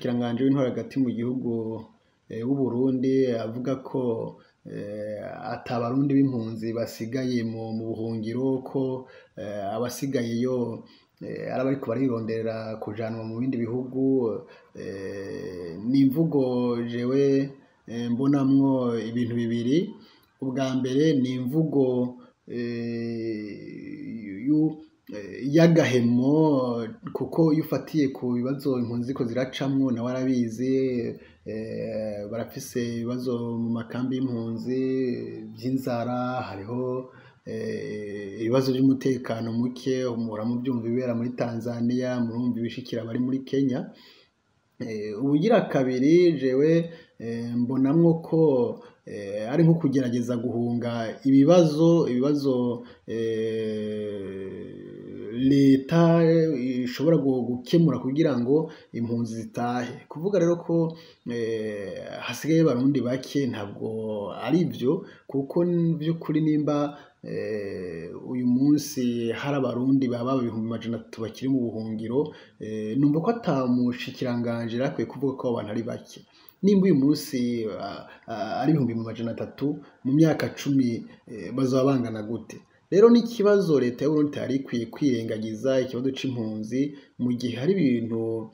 n'umushikiranganji w'intwaro hagati mu gihugu w'Uburundi avuga ko ata barundi b'impunzi basigaye mu buhungiro ko abasigayeyo ari abariko barironderera kujanwa mu bindi bihugu n'imvugo jewe mbonamwo ibintu bibiri ubwa mbere n'imvugo y'agahemo kuko iyo ufatiye ku bibazo impunzi ziriko ziracamwo nawe arabizi barafise ibibazo mu makambi y'impunzi vy'inzara hariho ibibazo vy'umutekano muke muhora muvyumva ibibera muri Tanzania murumva ibishikira abari muri Kenya ubugira kabiri jewe mbonamwo ko ari nko kugerageza guhunga ibibazo ibibazo leta ishobora gukemura kugira ngo impunzi zitahe kuvuga rero ko hasigaye abarundi bake ntabwo arivyo kuko vy'ukuri nimba uyu munsi hari abarundi baba ibihumbi amajana atatu bakiri mu buhungiro numva ko ata mushikiranganji yari akwiye kuvuga ko abo bantu ari bake nimba uyu munsi ari ibihumbi amajana atatu mu myaka cumi bazoba bangana gute rero n'ikibazo leta y'Uburundi itari ikwiye kwirengagiza ikibazo c'impunzi mu gihe hari ibintu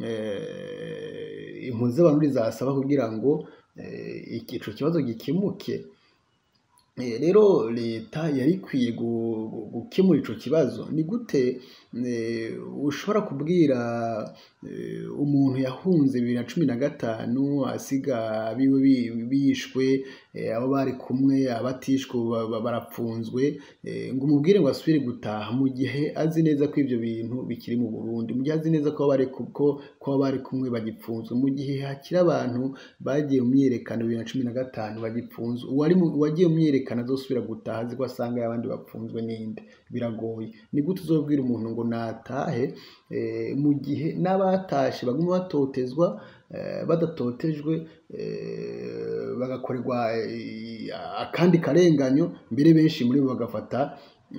impunzi z'abarundi zasaba kugira ngo ico kibazo gikemuke rero leta yari ikwiye gukemura ico kibazo ni gute ushobora kubwira umuntu yahunze bibiri na cumi na gatanu asiga abiwe bishwe abo bari kumwe abatishwe barapfunzwe ngo umubwire ngo asubire gutaha mu gihe azi neza ko ivyo bintu bikiri mu Burundi mu gihe azi neza ko abo bari kumwe bagipfunzwe mu gihe hakiri abantu bagiye mu myiyerekano bibiri na cumi na gatanu bagipfunzwe uwagiye mu myiyerekano azosubira gutaha azi ko asanga abandi bapfunzwe ninde biragoye ni gute uzobwira umuntu ngo natahe mu gihe n'abatashe baguma batotezwa badatotejwe bagakorerwa akandi karenganyo mbere benshi muri bo bagafata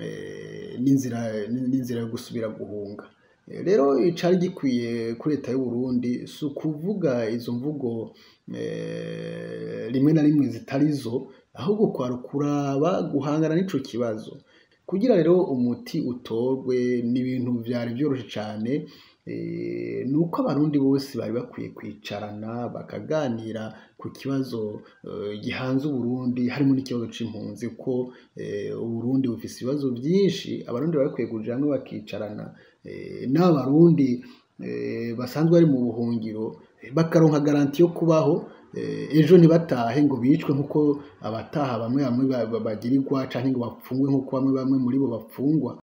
n'inzira yo gusubira guhunga rero icari gikwiye kuri leta y'Uburundi si ukuvuga izo mvugo rimwe na rimwe zitari zo ahubwo kwari ukuraba guhangana n'ico kibazo kugira rero umuti utorwe n'ibintu vyari vyoroshe cane nuko abarundi bose bari bakwiye kwicarana bakaganira ku kibazo gihanze Uburundi harimo n'ikibazo c'impunzi ko Uburundi bufise ibibazo vyinshi abarundi bari bakwiye kuja hamwe bakicarana n'abo barundi basanzwe bari mu buhungiro bakaronka garanti yo kubaho ejo ntibatahe ngo bicwe nk'uko abataha bamwe bamwe bagirirwa canke ngo bapfungwe nk'uko bamwe bamwe muri bo bapfungwa